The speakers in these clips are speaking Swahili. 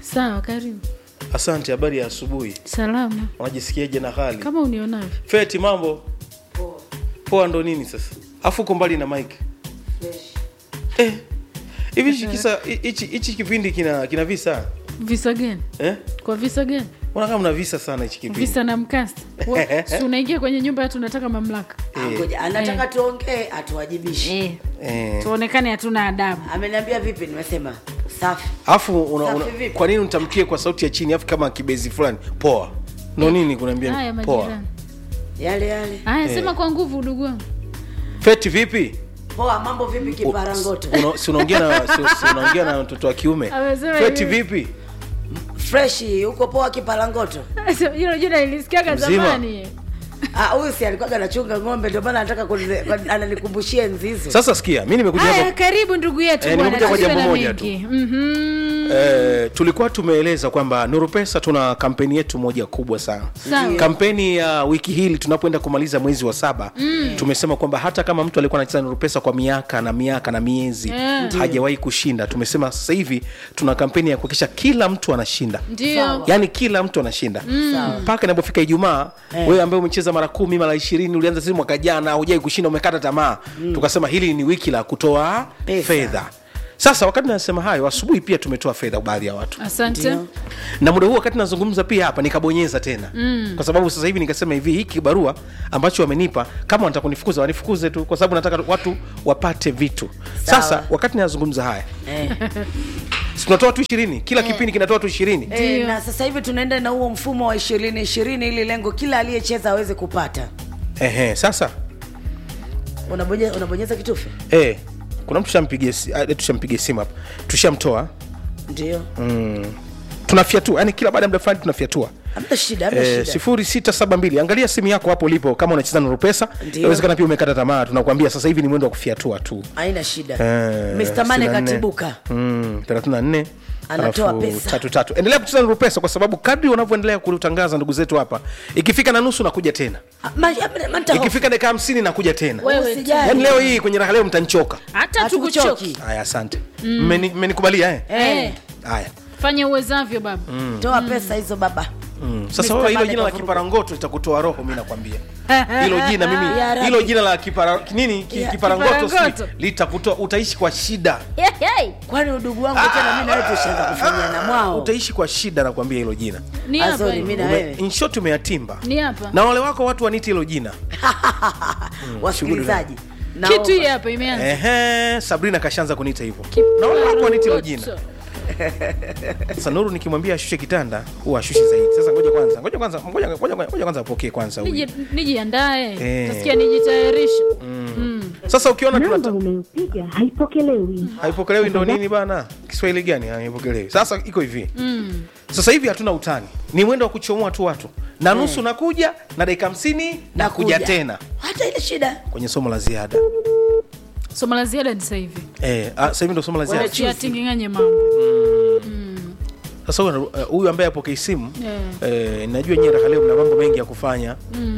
Sawa, karibu. Asante, habari ya asubuhi. Salama Unajisikiaje na hali? kama unionavyo. Feti, mambo poa? Ndo nini sasa? Afu uko mbali na mike eh. Hivi hichi kisa hichi hichi kipindi kina kina visa Visa gani? eh? Kwa visa gani? Mbona kama mna visa sana hichi kipindi? Visa na mkasa. Wa- Si unaingia kwenye nyumba ya tunataka mamlaka. Ngoja, anataka tuongee atuwajibishe. Eh. Eh. Tuonekane hatuna adabu. Ameniambia vipi? Nimesema safi. Afu una, una, Safi vipi? kwa nini utamkie kwa sauti ya chini afu kama kibezi fulani? Poa. Ndo nini kunaambia? Haya Poa. majirani. Yale yale. Haya sema kwa nguvu ndugu wangu. Feti vipi? Poa, mambo vipi kiparangoto? Una- si unaongea na si, si unaongea na mtoto wa kiume. Amesema Feti hivi. vipi? Freshi, uko poa kiparangoto? Hilo jina nilisikiaga Mzima. zamani. Ah, huyu si alikuwa anachunga ng'ombe ndio maana anataka kunile- kwa- ananikumbushia enzi hizo. Sasa sikia, mimi nimekuja Haya hapa karibu ndugu yetu Eh, bwana. nimekuja kwa tusiwe jambo na moja tu. mengi. Mhm. Eh, tulikuwa tumeeleza kwamba Nuru Pesa tuna kampeni yetu moja kubwa sana. Sawa. Kampeni ya wiki hili tunapoenda kumaliza mwezi wa saba tumesema kwamba hata kama mtu alikuwa anacheza Nuru Pesa kwa miaka na miaka na miezi Eh. hajawahi kushinda, tumesema sasa hivi tuna kampeni ya kuhakikisha kila mtu anashinda Ndio. yaani kila mtu anashinda mpaka inapofika Ijumaa. Wewe ambaye umecheza mara kumi mara ishirini ulianza sisi mwaka jana hujai kushinda, umekata tamaa, tukasema hili ni wiki la kutoa Pesa. fedha. Sasa wakati nasema hayo, asubuhi pia tumetoa fedha kwa baadhi ya watu Asante. na muda huu wakati nazungumza pia hapa nikabonyeza tena mm. kwa sababu sasa hivi nikasema hivi hiki kibarua ambacho wamenipa kama wanataka kunifukuza wanifukuze tu kwa sababu nataka watu wapate vitu Sawa. sasa wakati nazungumza haya Eh. si tunatoa tu ishirini kila kipindi kinatoa tu ishirini Eh, na sasa hivi tunaenda na huo mfumo wa ishirini ishirini ili lengo kila aliyecheza aweze kupata. Ehe, sasa Unabonyeza, unabonyeza kitufe eh, kuna mtu tushampigia si- ah, tushampigia simu hapa tushamtoa ndio. mm. tunafyatua yani kila baada ya muda fulani tunafyatua Hamna shida, hamna Eh, shida. sifuri sita saba mbili angalia simu yako hapo ulipo kama unacheza Nuru Pesa Ndio. inawezekana pia umekata tamaa tunakuambia sasa hivi ni mwendo wa kufyatua tu Haina shida. Eh, Mr. Mane 64. katibuka. Mm, 34 Anatoa alafu pesa. tatu tatu. Endelea kucheza Nuru Pesa kwa sababu kadri unavyoendelea kutangaza ndugu zetu hapa, ikifika na nusu nakuja tena, Ah, ma- ma- manta hofu. ikifika dakika hamsini nakuja tena. Wewe Usijali. Yaani leo hii kwenye raha leo mtanichoka. Hata Hatukuchoki. tukuchoki. Haya, asante. Mmeni- Mmenikubalia eh? Eh. Haya. Fanya uwezavyo baba. Toa pesa hizo baba. Mm. Sasa Mr. wewe hilo Mane jina la kavuruga. kiparangoto litakutoa roho, mimi nakwambia. Hilo jina mimi, Ya Rabbi. hilo jina la kipara nini ki- Ya, kiparangoto kiparangoto. si litakutoa, utaishi kwa shida. Kwani udugu wangu tena mimi na wewe tushaanza kufanyia na mwao. Utaishi kwa shida nakwambia hilo jina. Ni hapa. Azori mimi na Ume- wewe. in short umeyatimba. Ni hapa. Na wale wako watu waniti hilo jina. Wasikilizaji. Kitu hii naomba- hapa imeanza. Ehe, Sabrina kashaanza kuniita hivyo. Na wale wako waniti hilo jina. Sasa Nuru nikimwambia ashushe kitanda, huwa ashushe zaidi. Sasa ngoja kwanza, ngoja kwanza, ngoja ngoja ngoja kwanza apokee kwanza huyu. Niji- Nijiandae. Eh. Tasikia nijitayarishe. Sasa ukiona namba tunata unayopiga haipokelewi. haipokelewi ndo nini bana? Kiswahili gani haipokelewi? Sasa iko hivi. Sasa hivi hatuna utani. Ni mwendo wa kuchomoa tu watu. Na nusu nakuja na dakika 50 nakuja Nakuja. tena Hata ile shida. kwenye somo la ziada. Somo la ziada ni sasa hivi. Eh, ah, sasa hivi ndo somo la ziada. Chia tinginganye mambo. Sasa huyu uh, huyu ambaye apokei simu Eh. eh, najua nyie raha leo mna mambo mengi ya kufanya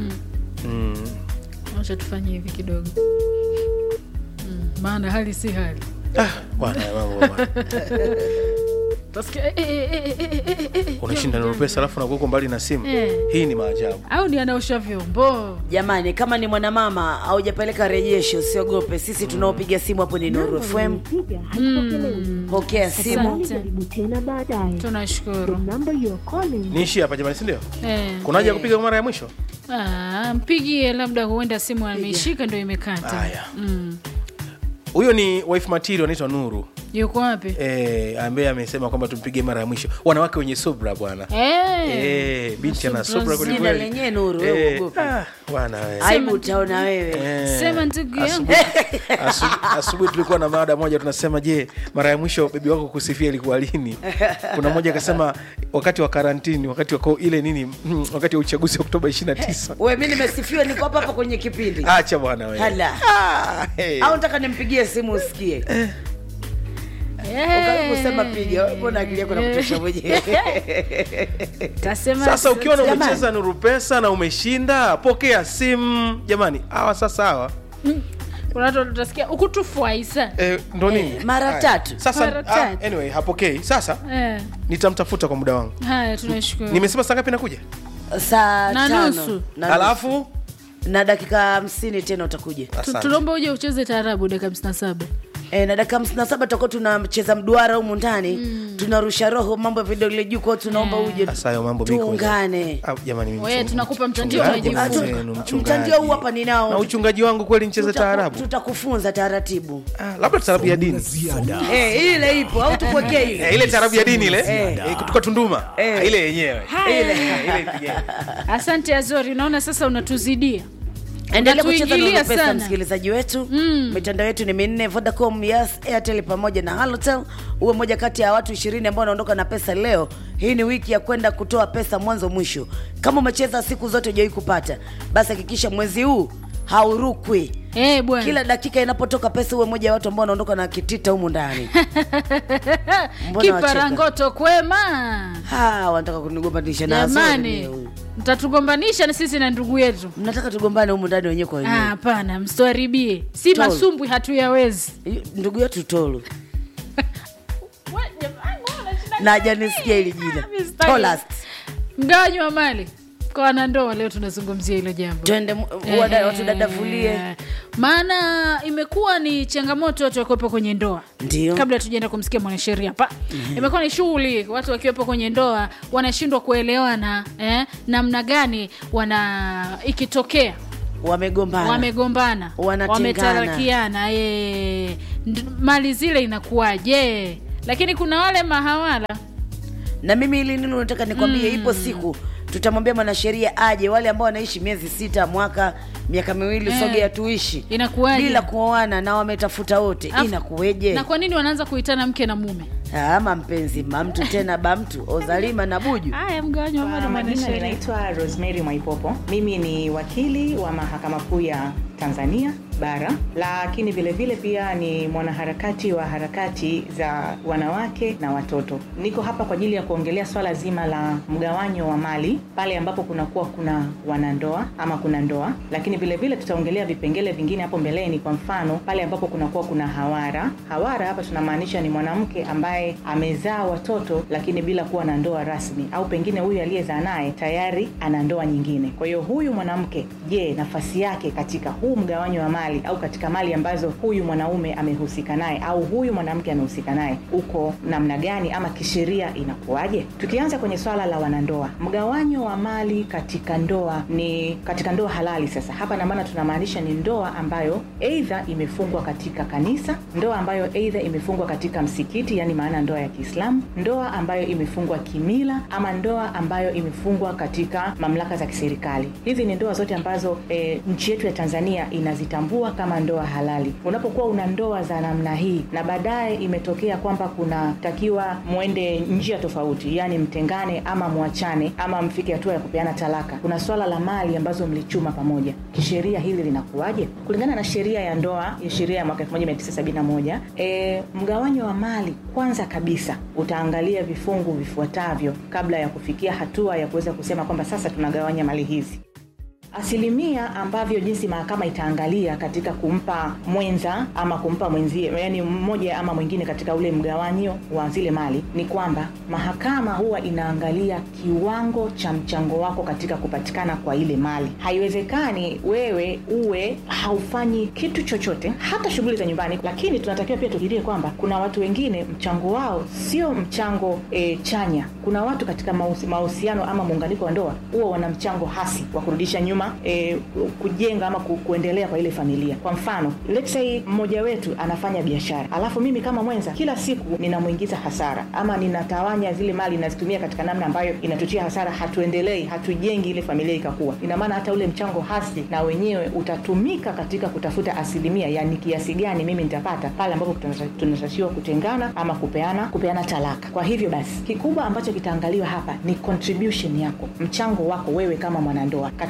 Acha tufanye hivi kidogo. Mm, Maana hali si hali. ah, bwana mambo bwana. Tasikia eh, eh, eh, eh, eh, eh, eh, eh. unashinda Nuru Pesa alafu nakuwa uko mbali na simu Eh. hii ni maajabu Au ni anaosha vyombo. Jamani, kama ni mwanamama haujapeleka rejesho, usiogope. Sisi tunaopiga simu hapo ni Nuru Namba FM. unayopiga haipokelewi. Pokea simu. Tafadhali jaribu tena baadaye. Tunashukuru. The number you are calling niishi hapa jamani si ndio Eh. kuna haja ya kupiga kwa mara ya mwisho Ah, mpigie labda huenda simu ameishika ndio imekata. Haya. Mm. huyo ni wife material anaitwa Nuru Yuko wapi? eh, ambaye amesema kwamba tumpige mara ya mwisho wanawake wenye subra bwana Eh. Eh, binti ana Subra subra kweli Jina kweli. lenyewe Nuru, wewe Eh, uogope. ah, bwana wewe. Aibu utaona wewe. Eh, Sema ndugu yangu. asubuhi- asubuhi- asubuhi tulikuwa na mada moja tunasema je mara ya mwisho bebi wako kusifia ilikuwa lini kuna mmoja akasema wakati wa karantini wakati wa ko- ile nini mm, wakati wa uchaguzi wa oktoba 29 Wewe mimi nimesifiwa niko hapa hapa kwenye kipindi. acha bwana wewe. Hala. Ah, hey. Au nataka nimpigie simu usikie. Eh. Ukaribu kusema piga. Wewe mbona akili yako nakutosha mwenyewe? Tasema sasa ukiona Jamani. umecheza nuru pesa na umeshinda pokea simu jamani hawa sasa hawa kuna watu tutasikia ukutufwaisa eh, ndo nini Eh, mara Haya. tatu. sasa Mara ah, tatu. anyway hapokei sasa eh. nitamtafuta kwa muda wangu haya tunashukuru nimesema saa ngapi nakuja saa Na tano nusu. na nusu. alafu na dakika hamsini tena utakuja Tu- asante. tunaomba uje ucheze taarabu dakika hamsini na saba e, na dakika hamsini na saba tutakuwa tunacheza mduara humu ndani tunarusha roho mambo ya vidole juu kwao tunaomba uje Sasa hayo mambo mimi kuja. tuungane Ah, jamani mimi Wewe, mchunga- tunakupa mtandio, mchungaji unajifunza. mwenzenu, Ah, tu- mchungaji. mtandio huu hapa ninao. na uchungaji wangu kweli nicheze Tutaku- taarabu tutakufunza taratibu Ah, labda taarabu ya dini Eh, ile ipo au tukuwekee ile Eh, ile taarabu ya dini ile Eh. eh, kutoka Tunduma Eh. Ah, ile yenyewe ile ile ipigeni. asante azori unaona sasa unatuzidia endelea kucheza Unatuingilia na pesa sana. msikilizaji wetu mitandao yetu ni minne vodacom yes airtel pamoja na halotel uwe moja kati ya watu ishirini ambao wanaondoka na pesa leo hii ni wiki ya kwenda kutoa pesa mwanzo mwisho kama umecheza siku zote ujawai kupata basi hakikisha mwezi huu haurukwi Eh, bwana kila dakika inapotoka pesa uwe moja ya watu ambao wanaondoka na kitita humu ndani Mbona kiparangoto kwema Ha, wanataka kunigombanisha na Azori jamani leo. mtatugombanisha na sisi na ndugu yetu mnataka tugombane humu ndani wenyewe kwa Ah, wenyewe hapana msituharibie si Tolo. masumbwi hatuyawezi ndugu yetu tolu na hajanisikia hili jina Mistari. Tolast. mgawanyi wa mali kwa wanandoa leo tunazungumzia hilo jambo twende mu- wada- watudadavulie Eh, maana imekuwa ni changamoto watu wakiwepo kwenye ndoa Ndio. kabla tujaenda kumsikia mwanasheria hapa imekuwa ni shughuli watu wakiwepo kwenye ndoa wanashindwa kuelewana eh, namna gani wana ikitokea wamegombana wamegombana Wanatengana. wametarakiana eh, nd- mali zile inakuwaje lakini kuna wale mahawala na mimi hili nini unataka nikwambie ipo siku tutamwambia mwanasheria aje wale ambao wanaishi miezi sita mwaka miaka miwili Eh. sogea tuishi Inakuwaje? bila kuoana na wametafuta wote Afu- inakuweje na kwa nini wanaanza kuitana mke na mume ama mpenzi mamtu tena bamtu ozalima na buju haya mgawanyi wa mali Kwa majina mwanasheria ninaitwa Rosemary Mwaipopo. Mimi ni wakili wa mahakama kuu ya Tanzania bara, lakini vile vile pia ni mwanaharakati wa harakati za wanawake na watoto. Niko hapa kwa ajili ya kuongelea swala zima la mgawanyo wa mali pale ambapo kunakuwa kuna wanandoa ama kuna ndoa, lakini vile vile tutaongelea vipengele vingine hapo mbeleni. Kwa mfano pale ambapo kunakuwa kuna hawara. Hawara hapa tunamaanisha ni mwanamke ambaye amezaa watoto lakini bila kuwa na ndoa rasmi, au pengine huyu aliyezaa naye tayari ana ndoa nyingine. Kwa hiyo huyu mwanamke, je, nafasi yake katika huu mgawanyo wa mali au katika mali ambazo huyu mwanaume amehusika naye au huyu mwanamke amehusika naye uko namna gani, ama kisheria inakuwaje? Tukianza kwenye swala la wanandoa, mgawanyo wa mali katika ndoa ni katika ndoa halali. Sasa hapa na maana tunamaanisha ni ndoa ambayo aidha imefungwa katika kanisa, ndoa ambayo aidha imefungwa katika msikiti, yani maana ndoa ya Kiislamu, ndoa ambayo imefungwa kimila, ama ndoa ambayo imefungwa katika mamlaka za kiserikali. Hizi ni ndoa zote ambazo e, nchi yetu ya Tanzania inazitambua kama ndoa halali. Unapokuwa una ndoa za namna hii na baadaye imetokea kwamba kunatakiwa mwende njia tofauti, yani mtengane ama mwachane ama mfike hatua ya kupeana talaka, kuna swala la mali ambazo mlichuma pamoja, kisheria hili linakuwaje? Kulingana na sheria ya ndoa ya sheria ya mwaka 1971 e, mgawanyo wa mali kwanza kabisa utaangalia vifungu vifuatavyo kabla ya kufikia hatua ya kuweza kusema kwamba sasa tunagawanya mali hizi asilimia ambavyo jinsi mahakama itaangalia katika kumpa mwenza ama kumpa mwenzie yani mmoja ama mwingine katika ule mgawanyo wa zile mali ni kwamba mahakama huwa inaangalia kiwango cha mchango wako katika kupatikana kwa ile mali haiwezekani wewe uwe haufanyi kitu chochote hata shughuli za nyumbani lakini tunatakiwa pia tufikirie kwamba kuna watu wengine mchango wao sio mchango e, chanya kuna watu katika mahusi- mahusiano ama muunganiko wa ndoa huwa wana mchango hasi wa kurudisha nyuma e, kujenga ama ku, kuendelea kwa ile familia kwa mfano let's say mmoja wetu anafanya biashara alafu mimi kama mwenza kila siku ninamwingiza hasara ama ninatawanya zile mali nazitumia katika namna ambayo inatutia hasara hatuendelei hatujengi ile familia ikakuwa ina maana hata ule mchango hasi na wenyewe utatumika katika kutafuta asilimia yani kiasi gani mimi nitapata pale ambapo tunata- tunatakiwa kutengana ama kupeana kupeana talaka kwa hivyo basi kikubwa ambacho kitaangaliwa hapa ni contribution yako mchango wako wewe kama mwanandoa katika ndoa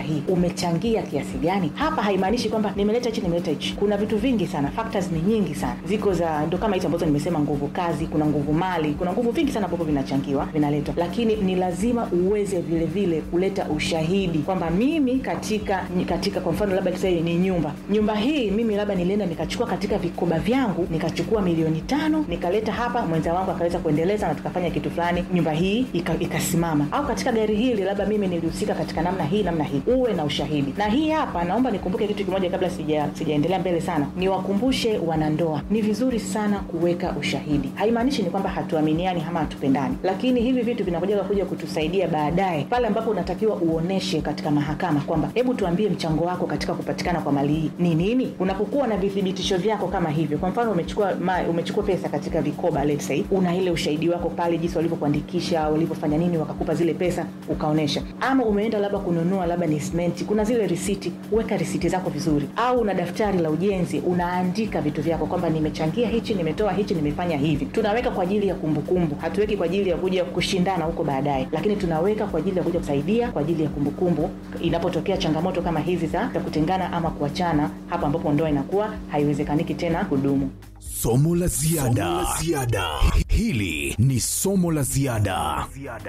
hii umechangia kiasi gani hapa haimaanishi kwamba nimeleta hichi nimeleta hichi kuna vitu vingi sana factors ni nyingi sana ziko za ndo kama hizi ambazo nimesema nguvu kazi kuna nguvu mali kuna nguvu vingi sana ambavyo vinachangiwa vinaletwa lakini ni lazima uweze vile vile kuleta ushahidi kwamba mimi katika katika kwa mfano labda tuseme ni nyumba nyumba hii mimi labda nilienda nikachukua katika vikoba vyangu nikachukua milioni tano nikaleta hapa mwenza wangu akaweza kuendeleza na tukafanya kitu fulani nyumba hii ika- ikasimama au katika gari hili labda mimi nilihusika katika namna hii namna hii uwe na ushahidi na hii hapa naomba nikumbuke kitu kimoja kabla sija sijaendelea mbele sana niwakumbushe wanandoa ni vizuri sana kuweka ushahidi haimaanishi ni kwamba hatuaminiani ama hatupendani lakini hivi vitu vinakuja kuja kutusaidia baadaye pale ambapo unatakiwa uoneshe katika mahakama kwamba hebu tuambie mchango wako katika kupatikana kwa mali hii ni nini unapokuwa na vithibitisho vyako kama hivyo kwa mfano umechukua ma, umechukua pesa katika vikoba let's say una ile ushahidi wako pale jinsi walivyokuandikisha walivyofanya nini wakakupa zile pesa ukaonesha ama umeenda labda kununua labda ni simenti kuna zile risiti weka risiti zako vizuri au una daftari la ujenzi unaandika vitu vyako kwamba nimechangia hichi nimetoa hichi nimefanya hivi tunaweka kwa ajili ya kumbukumbu hatuweki kwa ajili ya kuja kushindana huko baadaye lakini tunaweka kwa ajili ya kuja kusaidia kwa ajili ya kumbukumbu inapotokea changamoto kama hizi za za kutengana ama kuachana hapa ambapo ndoa inakuwa haiwezekaniki tena kudumu somo la ziada hili ni somo la ziada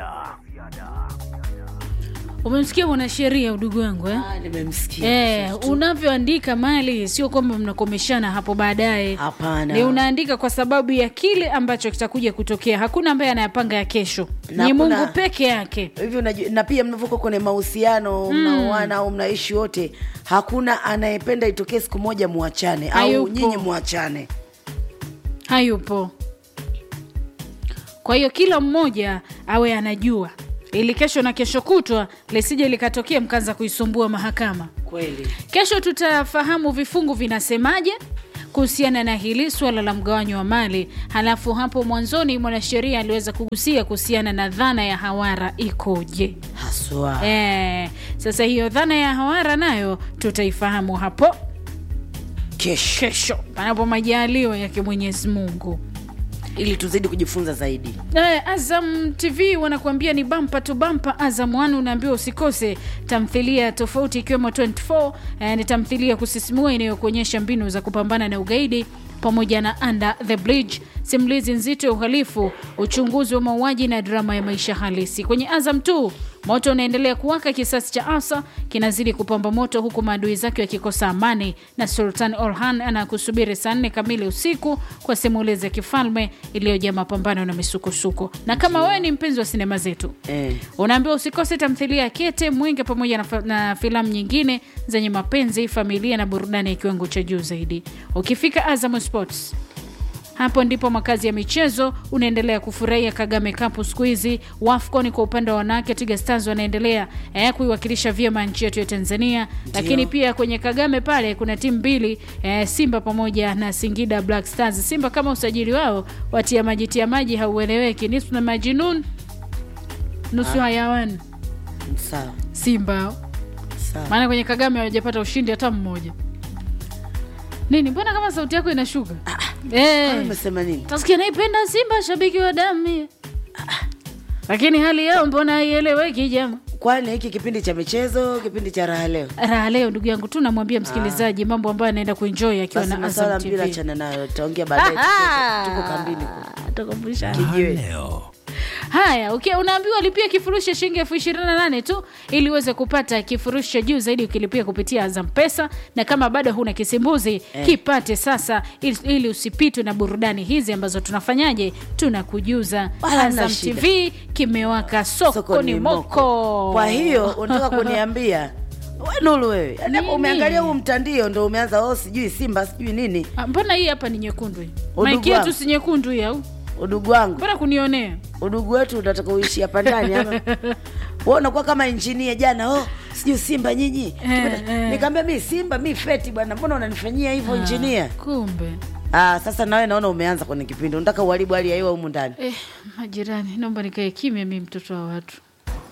umemsikia mwanasheria udugu wangu eh? Ah, nimemsikia Eh, vizuri tu. unavyoandika mali sio kwamba mnakomeshana hapo baadaye Hapana. ni unaandika kwa sababu ya kile ambacho kitakuja kutokea hakuna ambaye anayapanga ya kesho Na ni hakuna- mungu peke yake hivi unaju- na pia mnavyokuwa kwenye mahusiano mnaoana au mnaishi wote hakuna anayependa itokee siku moja mwachane au Hayupo. nyinyi mwachane hayupo kwa hiyo kila mmoja awe anajua ili kesho na kesho kutwa lisije likatokea mkaanza kuisumbua mahakama kweli kesho tutafahamu vifungu vinasemaje kuhusiana na hili suala la mgawanyo wa mali halafu hapo mwanzoni mwanasheria aliweza kugusia kuhusiana na dhana ya hawara ikoje haswa e, sasa hiyo dhana ya hawara nayo tutaifahamu hapo kesho kesho panapo majaliwa yake mwenyezi mungu ili tuzidi kujifunza zaidi Eh, Azam TV wanakuambia ni bampa tu bampa. Azam One unaambiwa usikose tamthilia tofauti ikiwemo 24 eh, ni tamthilia ya kusisimua inayokuonyesha mbinu za kupambana na ugaidi pamoja na Under the Bridge, simulizi nzito ya uhalifu, uchunguzi wa mauaji na drama ya maisha halisi. Kwenye Azam 2 moto unaendelea kuwaka, kisasi cha Asa kinazidi kupamba moto, huku maadui zake wakikosa amani, na Sultan Orhan anakusubiri saa nne kamili usiku kwa simulizi ya kifalme iliyojaa mapambano na misukosuko. Na kama wewe ni mpenzi wa sinema zetu eh. unaambiwa usikose tamthilia ya Kete Mwenge pamoja na, fa- na filamu nyingine zenye mapenzi, familia na burudani ya kiwango cha juu zaidi. Ukifika Azam Sports hapo ndipo makazi ya michezo unaendelea kufurahia Kagame Cup siku hizi. WAFCON kwa upande wa wanawake, Twiga Stars wanaendelea eh, kuiwakilisha vyema nchi yetu ya Tanzania, lakini pia kwenye Kagame pale kuna timu mbili eh, Simba pamoja na Singida Black Stars. Simba kama usajili wao watia maji tia maji haueleweki, nusu na majinun nusu hayawani sawa Simba hao. sawa maana kwenye Kagame hawajapata ushindi hata mmoja. Nini, mbona kama sauti yako inashuka? Eh. umesema nini Tasikia naipenda Simba, shabiki wa damu, lakini hali yao mbona haieleweki jama. kwani hiki kipindi cha michezo kipindi cha raha leo Raha leo ndugu yangu tu namwambia msikilizaji mambo ambayo anaenda kuenjoy akiwa basi na maswala Azam mpira TV. achana nayo tutaongea baadaye tuko- tuko kambini kule. Tukumbushane. kijiwe leo Haya, okay, unaambiwa lipia kifurushi cha shilingi elfu ishirini na nane tu ili uweze kupata kifurushi cha juu zaidi ukilipia kupitia Azam Pesa, na kama bado huna kisimbuzi Eh. kipate sasa, ili, ili usipitwe na burudani hizi ambazo tunafanyaje, tunakujuza. Wala hamna Azam shida. TV kimewaka sokoni moko. kwa hiyo unataka kuniambia we Nuru wewe yaani hapo Nini? umeangalia huu mtandio ndo umeanza oh sijui simba sijui nini Ah, mbona hii hapa ni nyekundu hii? Udugu Maiki yetu wangu. si nyekundu hii au? udugu wangu Mbona kunionea? udugu wetu unataka uishi hapa ndani ama wewe unakuwa kama injinia jana oh sijui simba nyinyi eh. nikamwambia mi simba mi feti bwana mbona unanifanyia hivyo injinia Kumbe ah sasa nawe naona umeanza kwenye kipindi unataka uharibu hali ya hewa humu ndani eh, majirani, naomba nikae kimya, mi mtoto wa watu.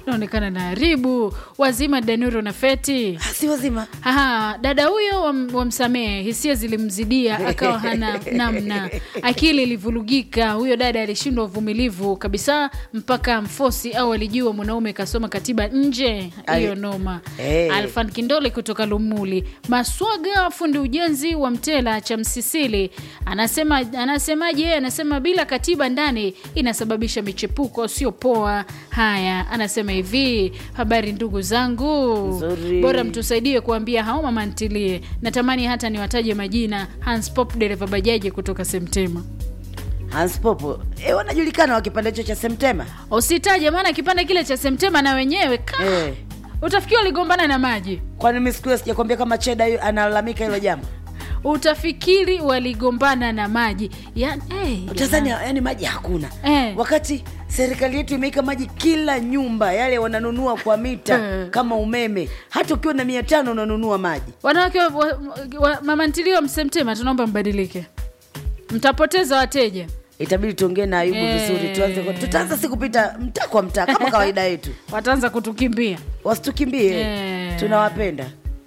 naonekana na haribu wazima danuro na feti Ah, si wazima Aha, dada huyo wam- wamsamehe, hisia zilimzidia akawa hana namna, akili ilivurugika. Huyo dada alishindwa uvumilivu kabisa, mpaka mfosi au alijua mwanaume kasoma katiba nje. Hiyo Ali- noma. Eh. Alfan Kindole kutoka Lumuli. Maswaga, fundi ujenzi wa Mtela cha Msisili, anasema anasemaje? Yeye anasema bila katiba ndani inasababisha michepuko, sio poa. Haya, anasema hivi, habari ndugu zangu, Nzuri. bora mtusaidie kuambia hao mama ntilie. Natamani hata niwataje majina. Hans Pop, dereva bajaji kutoka Semtema. Hans Popo e, wanajulikana wa kipande hicho cha Semtema Usitaje, maana kipande kile cha Semtema na wenyewe ka eh. utafikiri waligombana na maji, Kwani mimi siku hiyo sijakwambia kama Cheda yu- analalamika hilo jambo utafikiri waligombana na maji yani, hey, Tanzania, yani maji hakuna Eh. wakati serikali yetu imeweka maji kila nyumba, yale wananunua kwa mita Eh. kama umeme. Hata ukiwa na mia tano unanunua maji. wanawake wa, wa, wa, mama ntilio wa Msemtema, tunaomba mbadilike, mtapoteza wateja. Itabidi tuongee na Ayubu Eh. vizuri, tuanze kwa- tutaanza si kupita mtaa kwa mtaa kama kawaida yetu, Wataanza kutukimbia. wasitukimbie Eh. tunawapenda.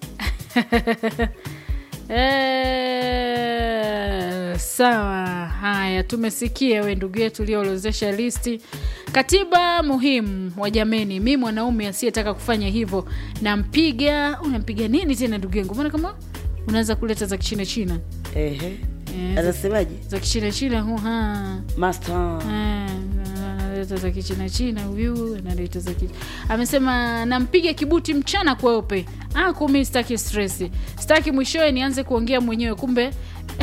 Eh, sawa. Haya, tumesikia we ndugu yetu ulioorozesha listi. Katiba muhimu wa jameni, mi mwanaume asiyetaka kufanya hivyo nampiga. Unampiga nini tena ndugu yangu? Mbona kama unaanza kuleta za kichina china Ehe, Eh, anasemaje za kichina china huha master? Eh, analeta za kichina china huyu analeta za kichina. Amesema nampiga kibuti mchana kweupe. Ah, kumi sitaki stress, sitaki mwishowe nianze kuongea mwenyewe, kumbe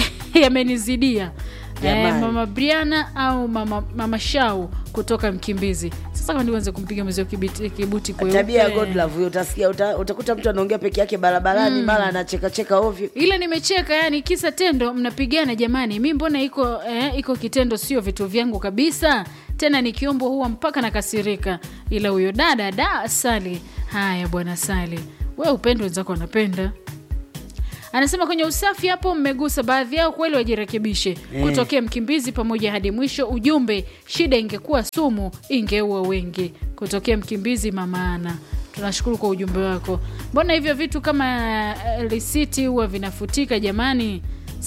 yamenizidia. Eh, Jamani. mama Briana au mama, mama Shau kutoka Mkimbizi. Sasa kama nianze kumpiga mwezio kibuti, kibuti kweupe Tabia ya Godlove huyo, utasikia uta, utakuta mtu anaongea peke yake barabarani, mara anacheka cheka ovyo. ile nimecheka, yani kisa tendo mnapigana. Jamani, mi mbona iko eh, iko kitendo, sio vitu vyangu kabisa. Tena nikiombo huwa mpaka nakasirika, ila huyo dada da Sali. Haya bwana Sali, we upendo wenzako wanapenda anasema kwenye usafi hapo mmegusa baadhi yao, kweli wajirekebishe. Kutokea Mkimbizi pamoja hadi mwisho. Ujumbe, shida ingekuwa sumu ingeua wengi. Kutokea Mkimbizi, mamaana tunashukuru kwa ujumbe wako. Mbona hivyo vitu kama eh, risiti huwa vinafutika jamani?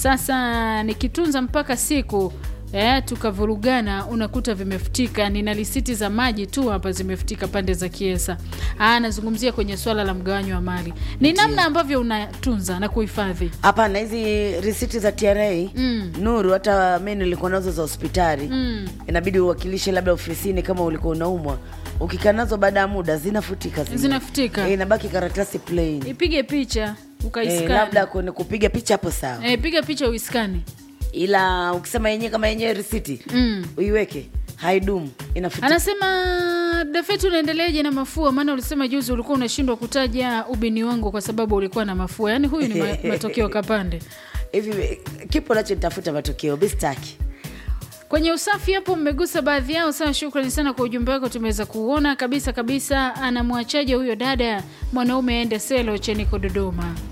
Sasa nikitunza mpaka siku eh, tukavurugana, unakuta vimefutika. Nina risiti za maji tu hapa zimefutika pande za Kiesa. Ah, nazungumzia kwenye swala la mgawanyo wa mali, ni namna ambavyo unatunza na kuhifadhi. Hapana, hizi risiti za TRA Mm. Nuru, hata mi nilikuwa nazo za hospitali Mm. inabidi uwakilishe labda ofisini kama ulikuwa unaumwa. Ukikaa nazo baada ya muda zinafutika, zile. Zinafutika. Eh, inabaki karatasi plain. Ipige picha ukaiskani. Eh, labda kwenye kupiga picha hapo sawa, Eh, piga picha uiskani. ila ukisema yenyewe kama yenyewe risiti Mm. uiweke haidumu, inafutika. Anasema Dafeti, unaendeleaje na mafua? Maana ulisema juzi ulikuwa unashindwa kutaja ubini wangu kwa sababu ulikuwa na mafua. Yaani huyu ni ma matokeo kapande. Hivi kipo nacho nitafuta matokeo bistaki. Kwenye usafi hapo mmegusa baadhi yao. Sana, shukrani sana kwa ujumbe wako, tumeweza kuona kabisa kabisa. Anamwachaje huyo dada mwanaume aende selo Cheniko Dodoma?